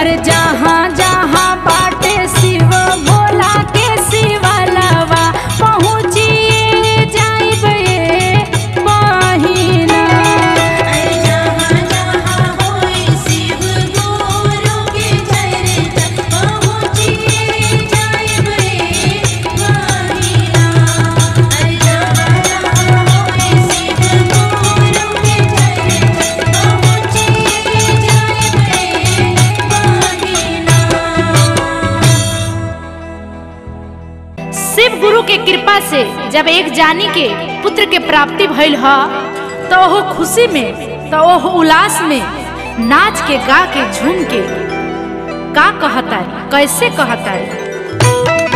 अरे जहाँ जहाँ बाटे शिव भोला के शिवलवा पहुँचिए जाइबे बहिना अरे जहाँ जहाँ होए शिव गुरु के चरण पहुँचिए जाइब रे बहिना अरे जहाँ जहाँ होए शिव गुरु के चरण पहुँचिए जाइब रे बहिना शिव गुरु के कृपा से जब एक जानी के पुत्र के प्राप्ति भइल ह तो वो खुशी में तो वो उल्लास में नाच के गा के झूम के का कहता है कैसे कहता है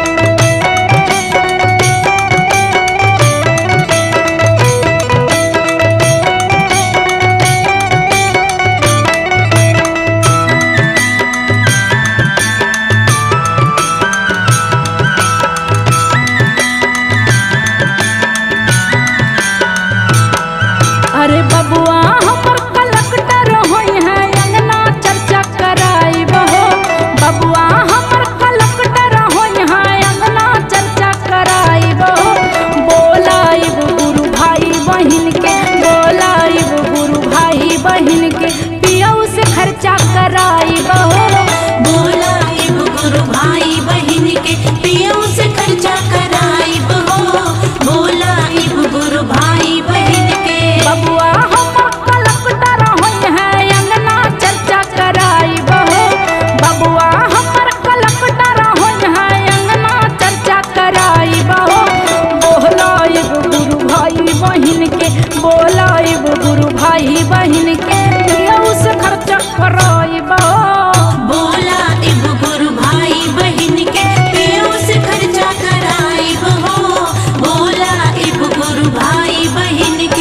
अरे बबुआ हमर कलकटर होई है अंगना चर्चा कराई बहो बबुआ हमर कलकटर होई है अंगना चर्चा कराई बहो बोलाइब गुरु भाई बहिन के बोलाइब गुरु भाई बहिन के पियऊ से खर्चा कराई बहो बोलाइब गुरु भाई बहिन के पियऊ से खर्चा कराइब हो बोलाइब गुरु भाई बहिन के बबुआ हमर कलकटर होई है अंगना चर्चा कराई बहो बबुआ हमर कलकटर होई है अंगना चर्चा कराई बहो बोलाइब गुरु भाई बहिन के बोलाइब गुरु भाई बहिन के पियऊ से खर्चा कराई बहो बोलाइब गुरु भाई बहिन के पियऊ से खर्चा कराइब हो बोलाइब गुरु भाई बहिन के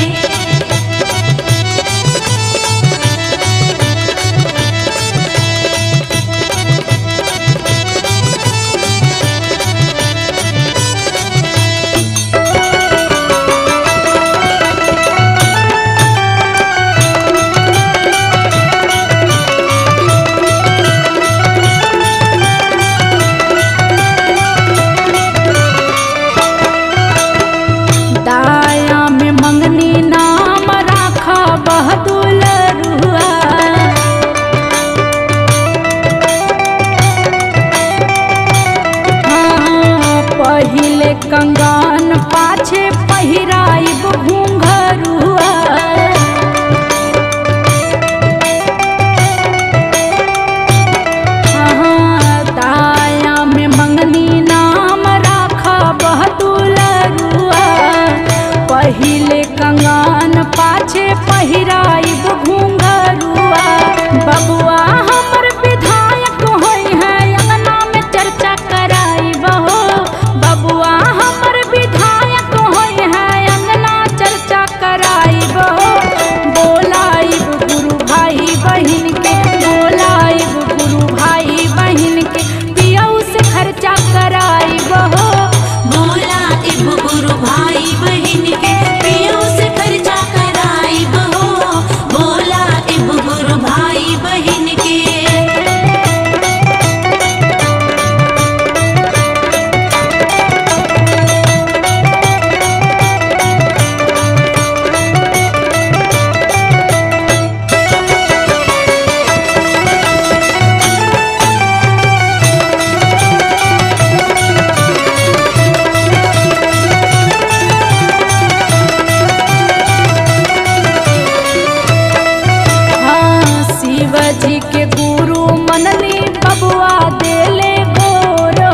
दाया में मंगनी नाम राखा बहदुल रुआ हाँ, पहिले कंगन पाछे पहिराइब घुंघरुआ हाँ, दाया में मंगनी नाम राखा बहदुल रुआ पहिले कंगन पाछे पहिराइब घुंघरुआ बबुआ हमर विधायक होई है अंगना में चर्चा कराइब हो बबुआ हमर विधायक होई है अंगना चर्चा कराइब हो बोलाइब गुरु भाई बहिन के बोलाइब गुरु भाई बहिन के पियऊ से खर्चा कराइब हो बोलाइब गुरु भाई बहिन के पियऊ से खर्चा कराइब हो बोलाइब गुरु भाई बहिन के हाँ शिव जी के गुरु मननी बबुआ देले गोरो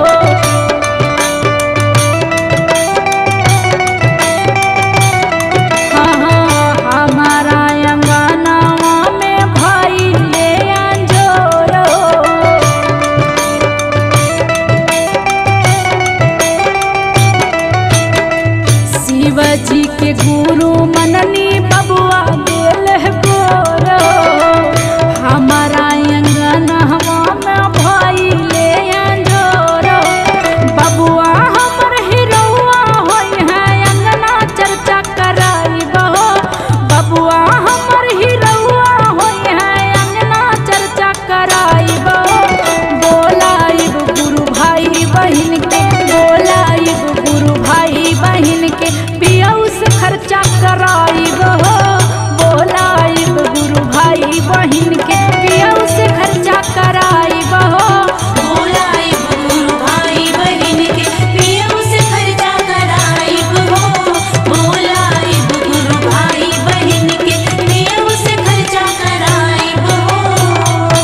हाँ हाँ हमारा अंगनावा में भाई ले अंजोरो शिव जी के गुरु मननी बबुआ दिल गोरो हमारा अंगना भाई बहिन के पियऊ से खर्चा कराई बहो बोलाइब गुरु भाई बहिन के पियऊ से खर्चा कराइब हो बोलाइब गुरु भाई बहिन के पियऊ से खर्चा कराइब हो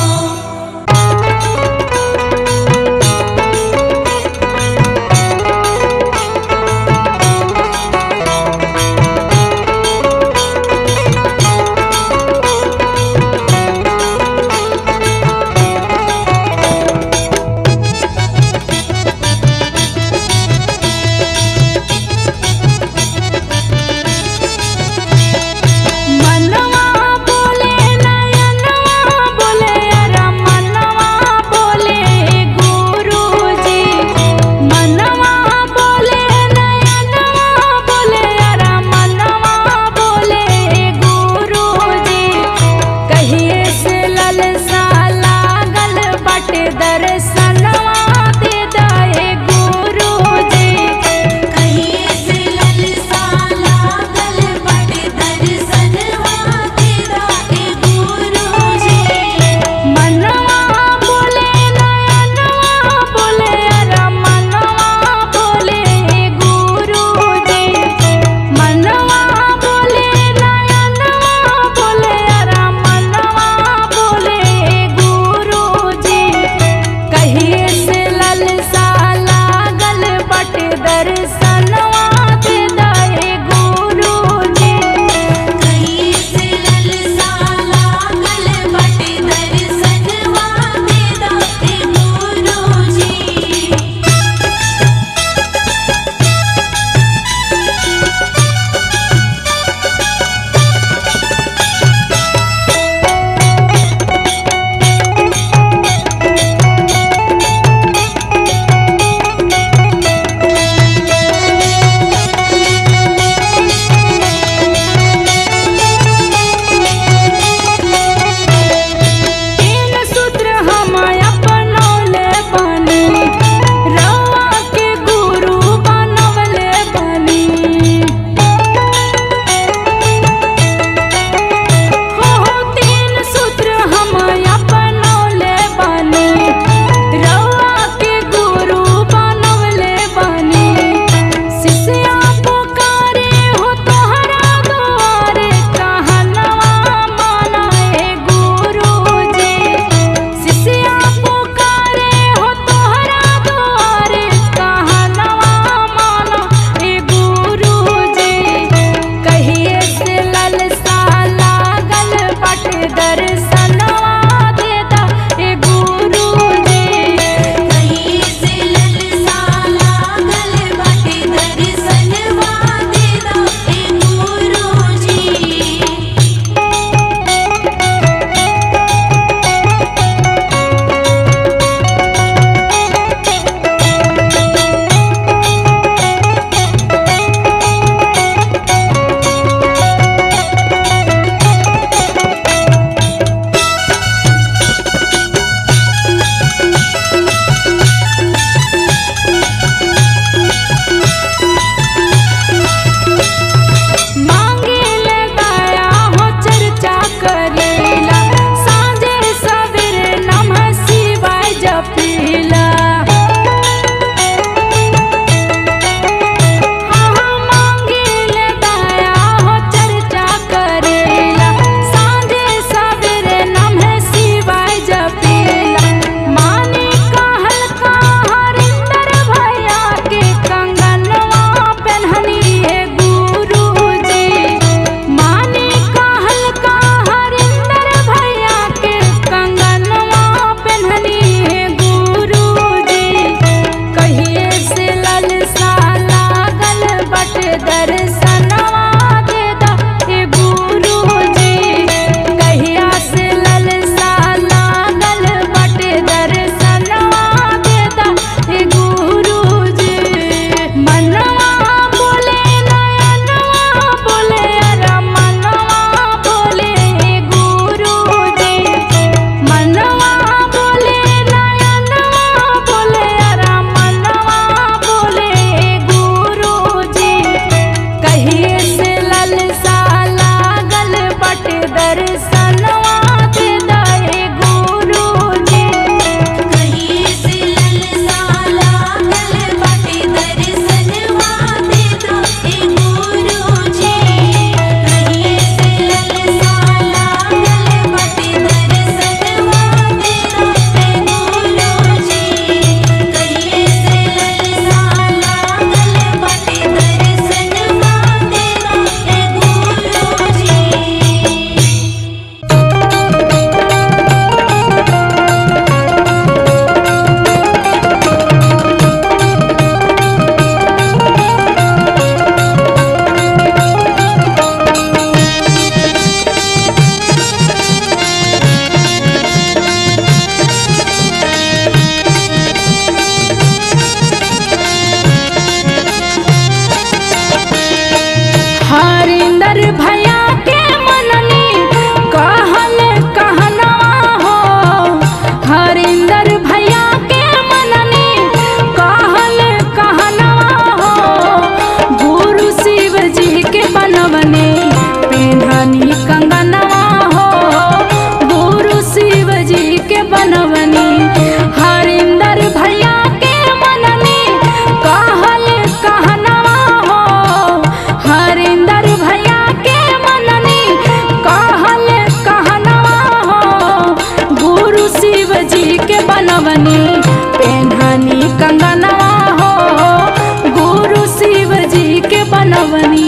बनवनी पेन्हनी कंगनवा हो गुरु शिव जी के बनवनी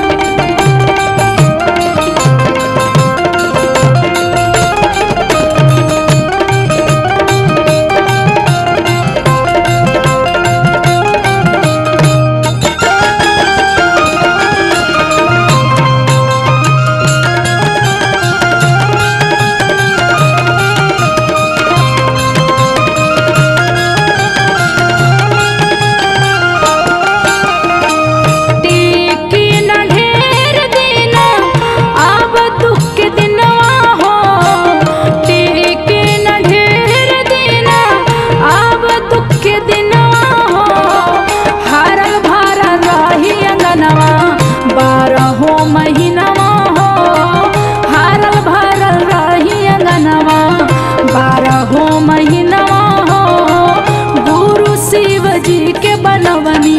टिकी न ढेर दिन अब दुख के दिनवा हो टिकी न ढेर दिन अब दुख के दिनवा हो हरल भरल रही अंगनवा बारहो महीनवा हो हरल भरल रही अंगनवा बारहो महीनवा हो गुरु शिव जी के बनवनी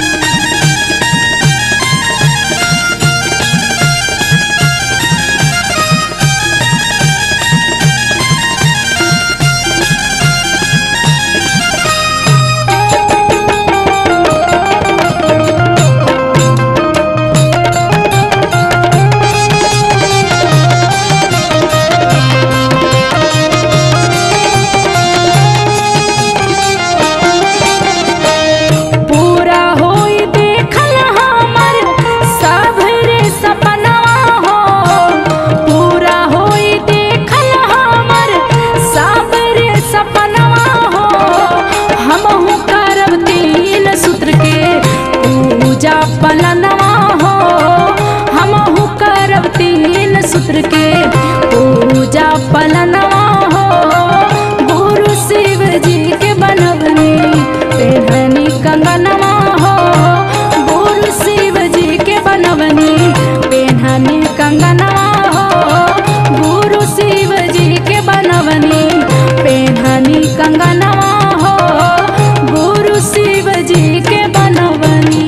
पूरा होई देखल हमर सबरे सपनवा हो पूरा होई देखल हमर सबरे सपनवा हो हमहु करब तीन सूत्र के पूजा पलनवा हो हमहु करब तीन सूत्र के पूजा पलनवा हो गुरु शिव जी के बनवनी पेढ़नी कंगनवा हो गुरु शिव जी के बनवनी पेढ़नी कंगनवा हो गुरु शिव जी के बनवनी पेढ़नी कंगनवा हो गुरु शिव जी के बनवनी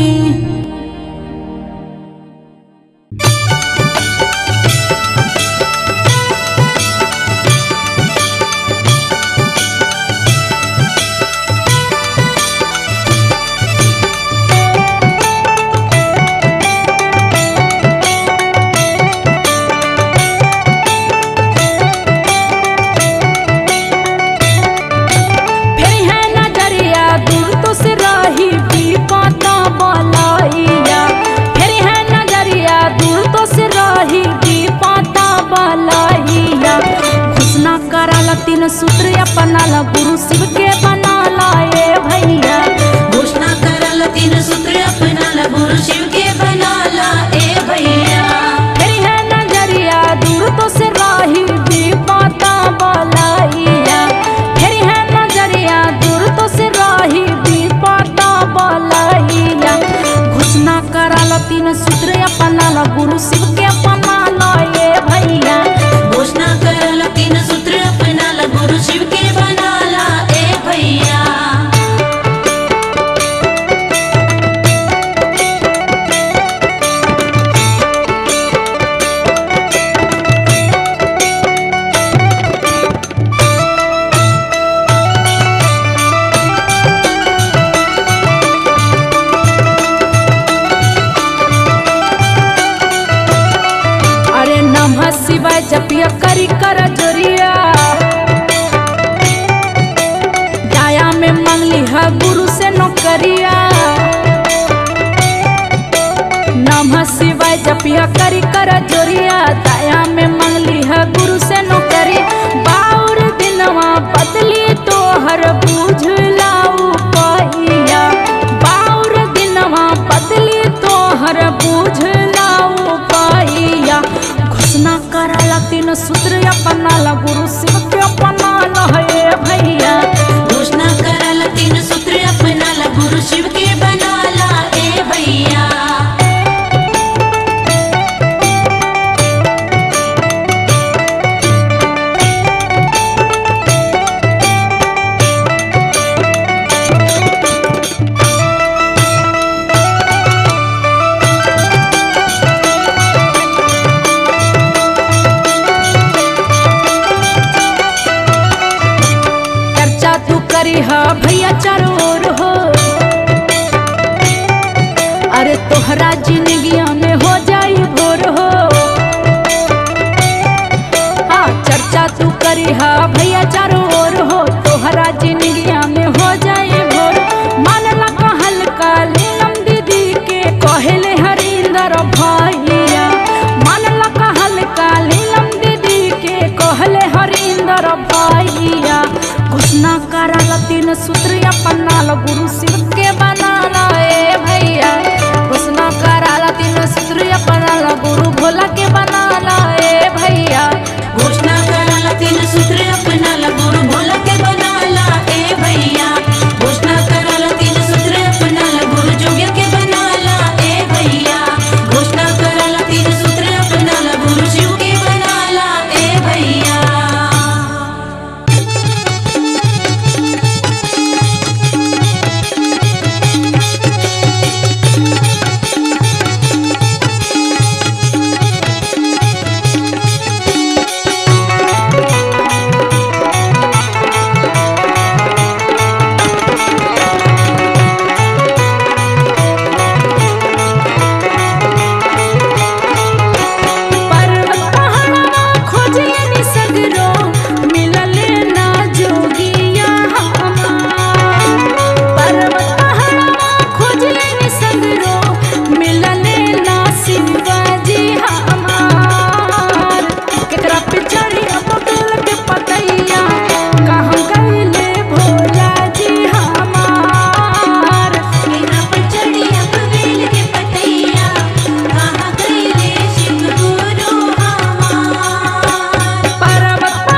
फिर है नजरिया दूर तो से रही भी पाता बलाइया फिर है नजरिया दूर तो से रही भी पाता बलाइया घोषणा कराला तीन सूत्र अपना ला गुरु शिव के बना लाए भैया घोषणा करल तीन सूत्र अपना ला गुरु शिव के बना ला ए भैया फिर है नजरिया दूर तो से रही भी पाता बलाइया फिर है नजरिया दूर तो से रही भी पाता बलाइया घोषणा कराला तीन सूत्र अपना ला गुरु शिव के अपना लाए भैया घोषणा करल तीन सूत्र अपना ला गुरु शिव के बना ला ए भैया अरे नमः शिवाय जपिया करी कर जोरिया जाया में मंगली है गुरु से नौकरिया नमः शिवाय जपिया करी कर जोरिया दया में मंगली है गुरु से नौकरी बाउर दिनवा बदली तो हर बूझ लाऊ पहिया बाउर दिनवा बदली तो हर बूझ लाऊ पहिया घोषणा कराला तीन सूत्र अपना ला गुरु शिव के अपना ला हे भैया घोषणा करल तीन सूत्र अपना ला गुरु शिव के बना ला ए भैया हा भैया चारों ओर हो अरे तोहरा जिंदगिया में हो जाई भोर हो हाँ चर्चा तू करी हा भैया चारों ओर हो तोहरा जिंदगिया में हो जाए भोर मानला कहल का लीलम दीदी के कहले हरिंदर भैया मानला कहल का लीलम दीदी के कहले हरिंदर भैया घोषणा कराला तीन सूत्र अपनाल गुरु शिव के बनाला ए भैया घोषणा कराला तीन सूत्र अपनाल गुरु भोला के बनाला ए भैया घोषणा कराला तीन सूत्र अपनाला गुरु भोला के बनाला ए भैया घोषणा कराला तीन सूत्र अपनाला गुरु जोग्य के बनाला ए भैया घोषणा कराला तीन सूत्र अपनाला गुरु शिव के बनाला ए भैया पर्वत पहाड़वा खोजले नि सगरो मिलले ना जोगिया हमार पर्वत पहाड़वा खोजले नि सगरो मिलले ना शिवाजी हमार केकरा पे चढ़ी बगल के पतैया कहाँ गईले भोला जी हमार केना पर चढ़ी अब बेल के पतैया कहाँ गईले शिव गुरु हमार पर्वत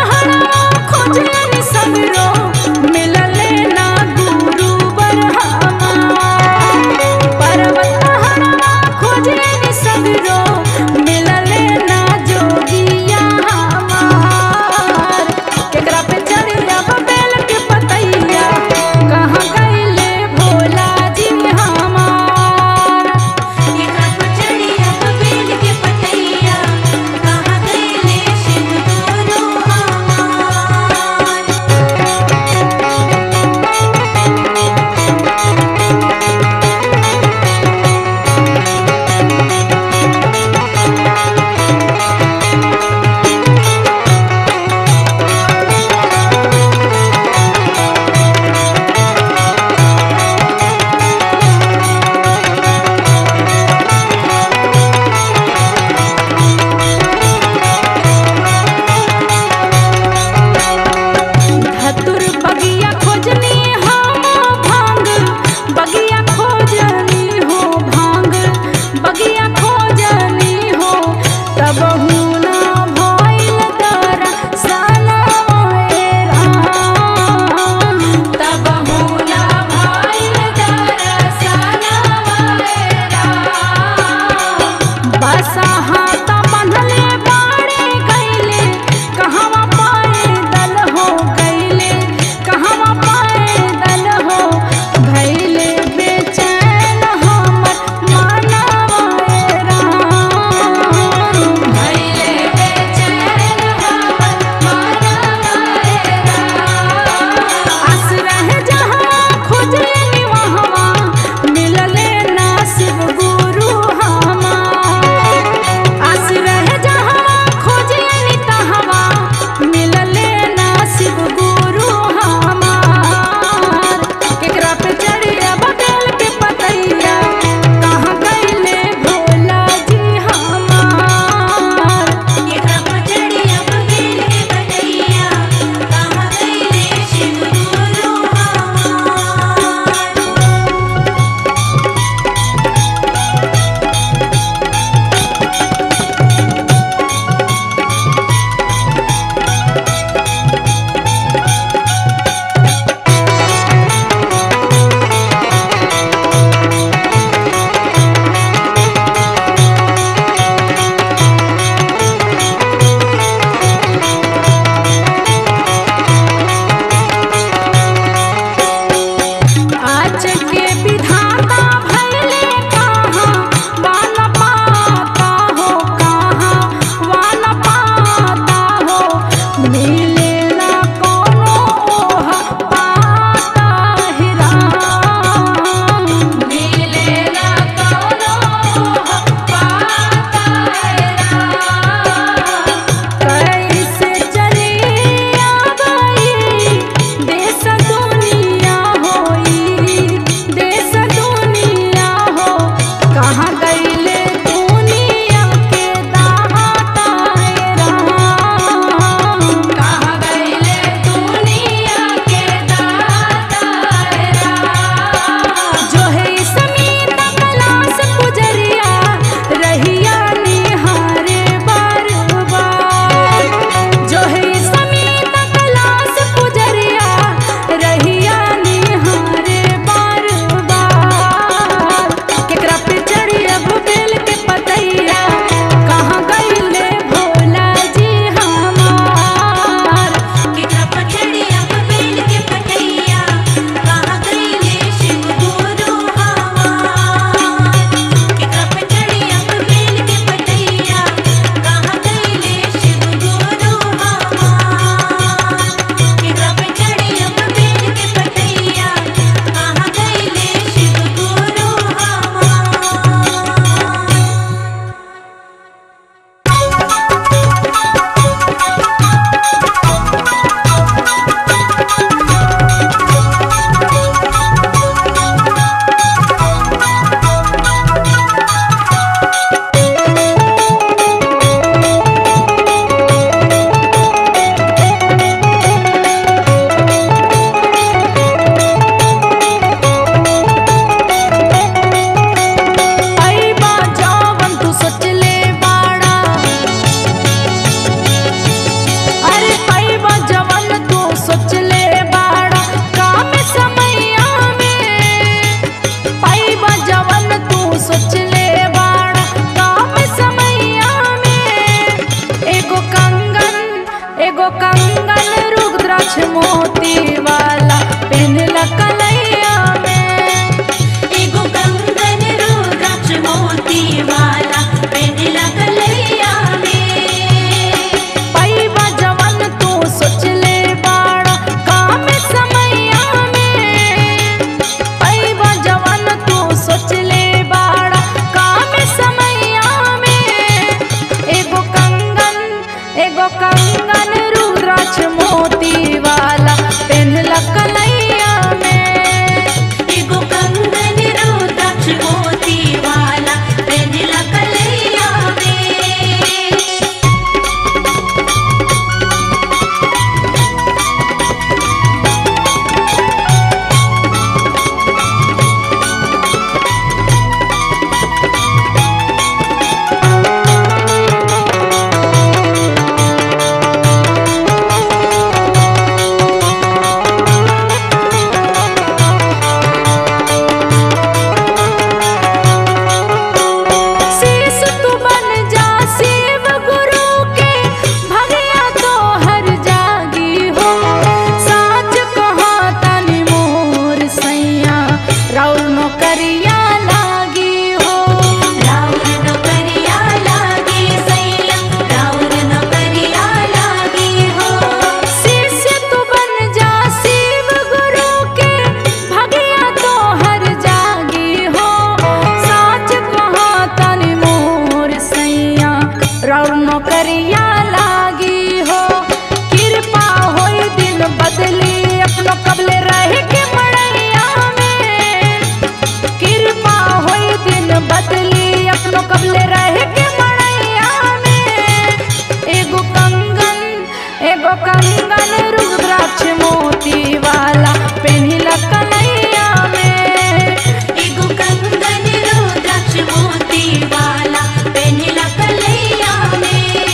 मोती वाला पेनला कलैया में एगो कंगन रुद्राक्ष मोती वाला पेंडला कलैया में पैबा जवन तू सोचले बाड़ा काम समैया में पैबा जवन तू सोचले बाड़ा काम समैया में एगो कंगन एगो कंगन रुद्राक्ष मोती वाला पेन्हला कलैया में एगो कंगन रुद्राक्ष मोती वाला पेंडला कलैया में शीश तू बन जा शिव गुरु के भगिया तो हर जागी हो साच कहा तनि मोर सैया राउर नौकरिया लागी हो राउर नौकरिया लागे सैया राउर नौकरिया लागे हो शिष्य तू बन जा शिव गुरु के भगिया तो हर जागी हो साच कहा तनि मोर सैया राउर नौकरिया लागी हो कृपा होई दिन बदली अपनो कबले रह के मड़ैया में कृपा होई दिन बदली अपनो कबले रह के मड़ैया में एगो कंगन एगो कंगन रुद्राक्ष मोती वाला पेन्हिला कलैया में एगो कंगन रुद्राक्ष मोती वाला पेंडला कलैया में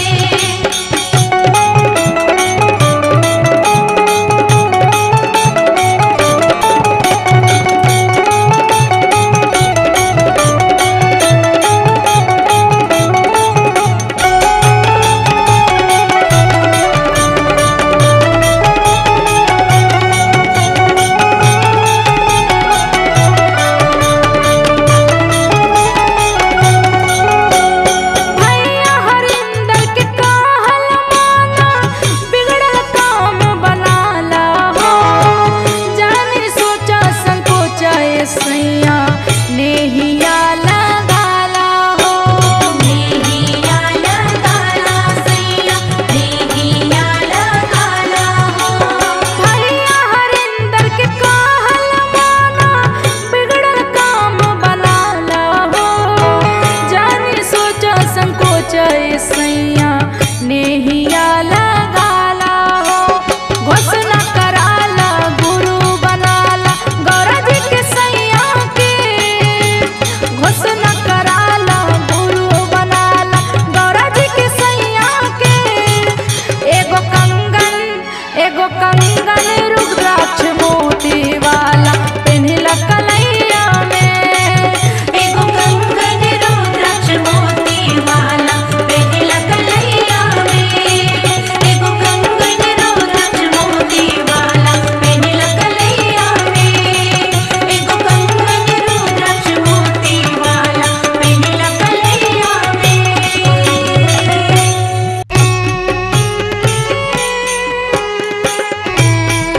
भैया हरिंदर के कहल माना बिगड़ल काम बनाला हो जाने सोचा संकोचा ए सैया नेहिया लगाला हो नेहिया लगाला सैया नेहिया लगाला हो भैया हरिंदर के कहल माना बिगड़ल काम बनाला हो जाने सोचा संकोच ए सैया नेहिया लगाला हो घोषणा कराला गुरु बनाला गौरा जी के सैया के घोषणा कराला गुरु बनाला गौरा जी के सैया के एगो कंगन एगो कंगन रुद्राक्ष मोती वाला पेन्हिला कलैया में एगो कंगन रुद्राक्ष मोती वाला पेंडला कलैया में एगो कंगन रुद्राक्ष मोती वाला पेंडला कलैया में एगो कंगन रुद्राक्ष मोती वाला पेंडला कलैया में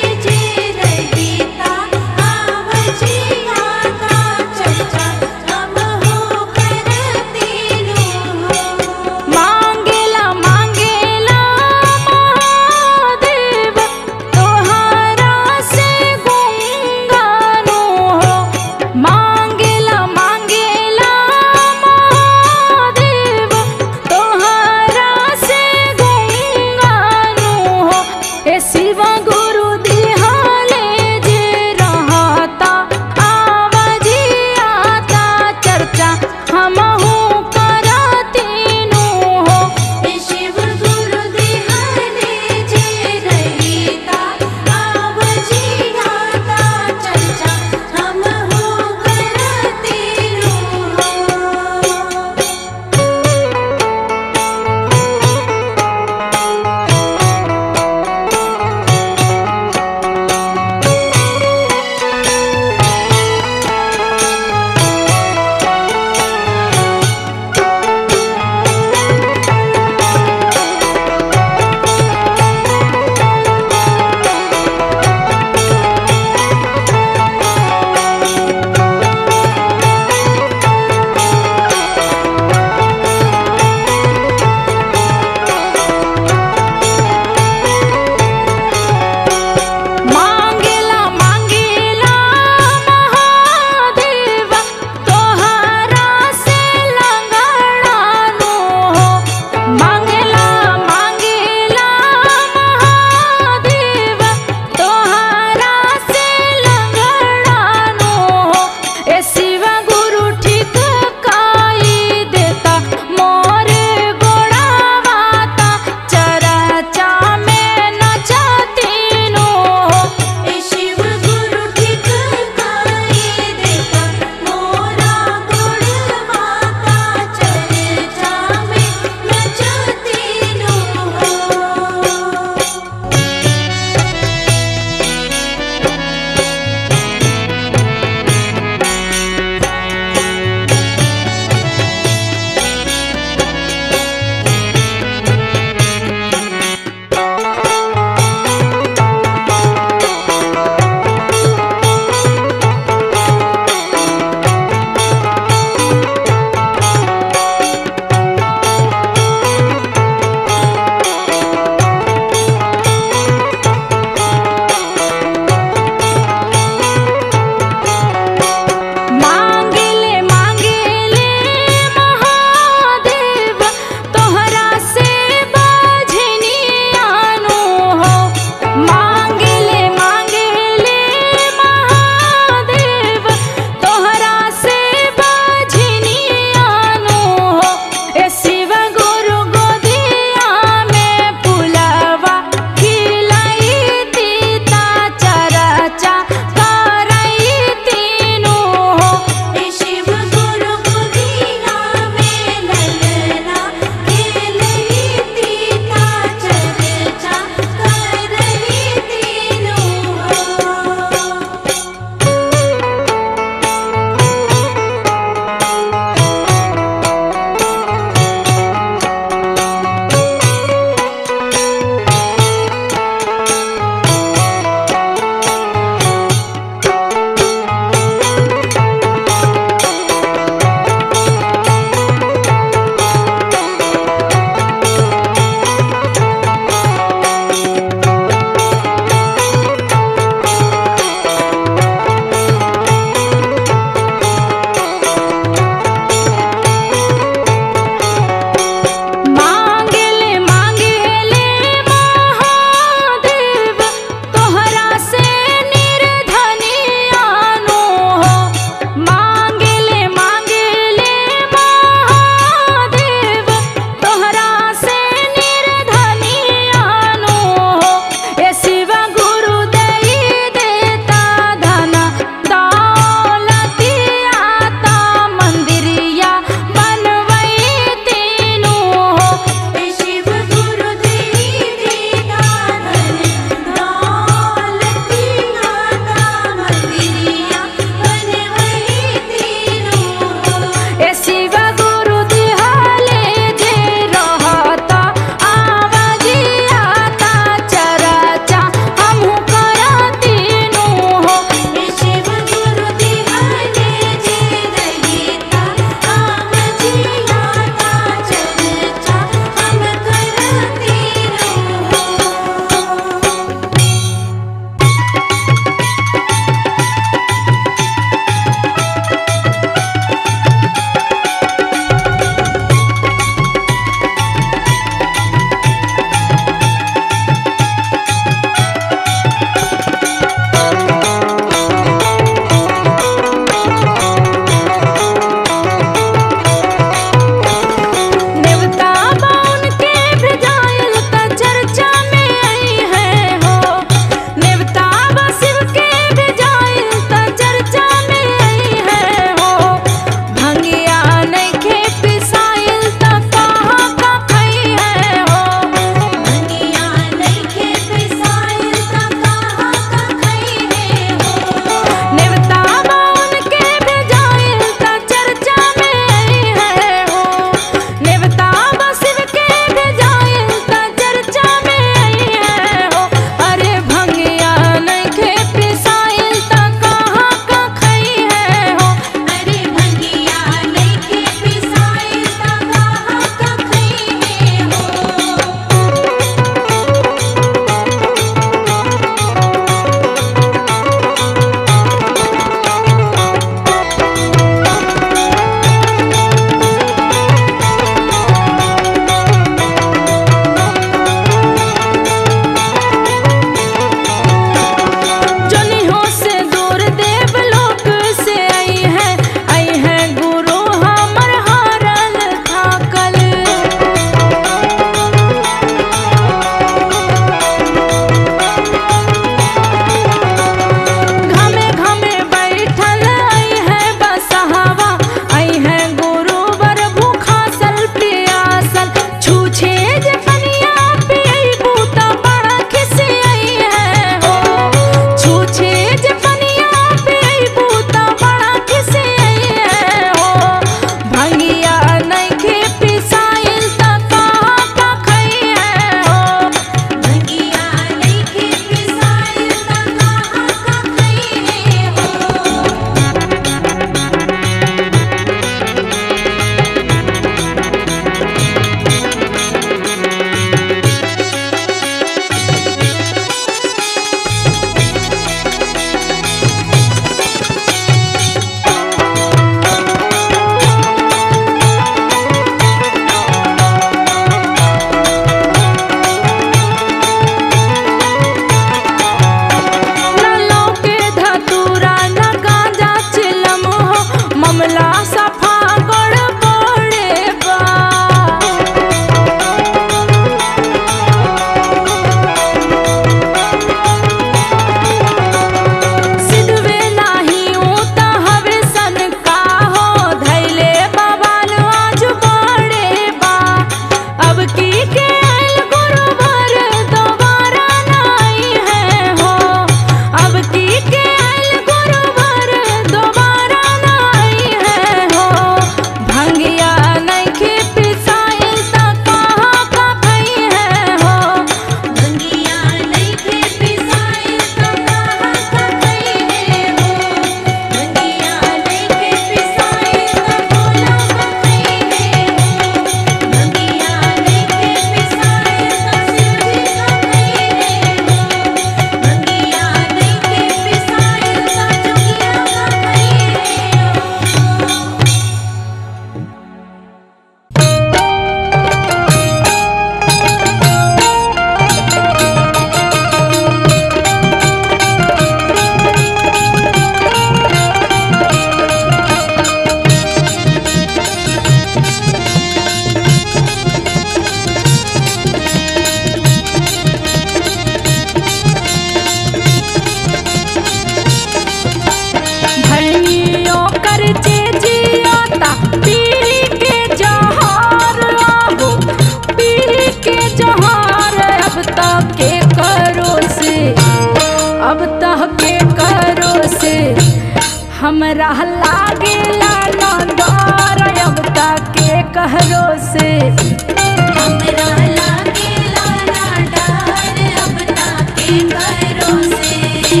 से हमरा लागेला न डर अब तक के कहरो से हमरा लागेला ना डर अब ताके करो से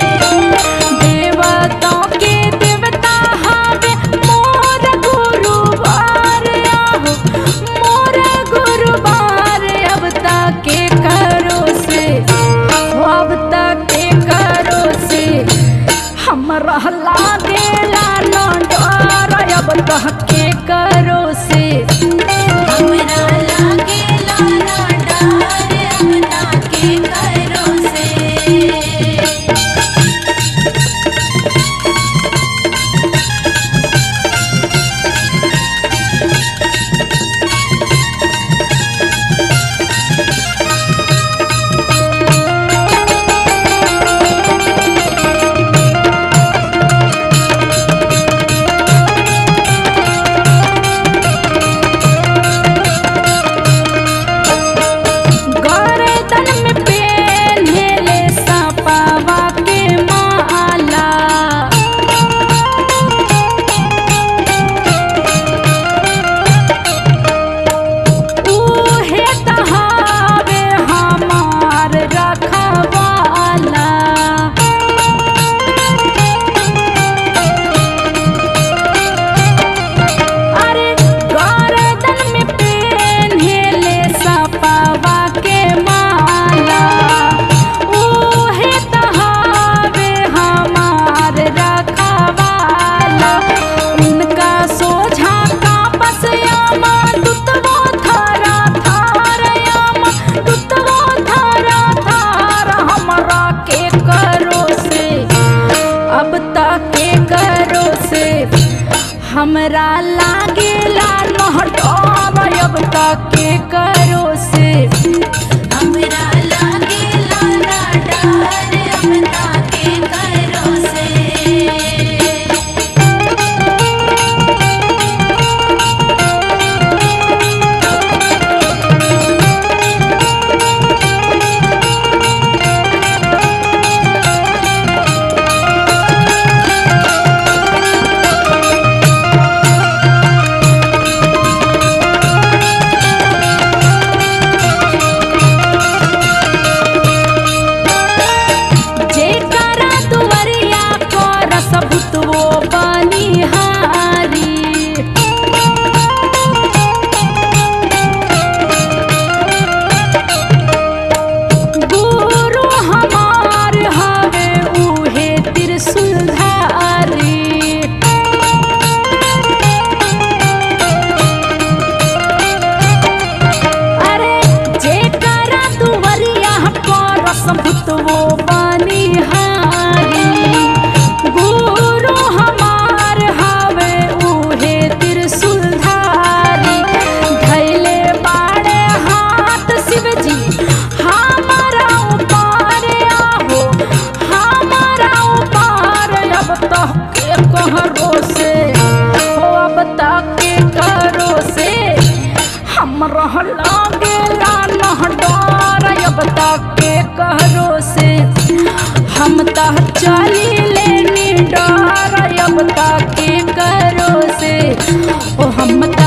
देवताओं के देवता हवे मोर गुरुवार आहो मोर गुरुवार अब तक के करो से हो अब तक के करो से हमरा लागेला न डर अब तक के करो से हमरा लागेला ना डर अब ताके करो से गर्दन में पेन्हेले सपावा के माला उहे तहावे हमार रखवाला अरे गर्दन में पेन्हेले सपावा के माला उहे तहावे हमार रखवाला उनका सोझा का बसयामा दुतवो थारा थार यामा दुतवो थारा थार हमरा के करो से अब तक के करो से हमरा लागेला न डर अब तक के करो से हमरा लागेला ना डर अब ताके करो से जेकरा दुवरिया कर सबुतवो बनिहारी गुरु हमार हवे उहे त्रिशूलधारी अरे जेकरा दुवरिया कर सबुतवो बनिहारी गुरु हमार हवे उहे त्रिशूलधारी धैले बाड़े हाथ शिवजी हमारा ऊपर आहो हमारा ऊपर अब तक के कहरो से हो अब तक के करो से हमरा लागेला न डर अब तक के कहरो से हम त चली लेनी डर अब तक के करो से ओ हम त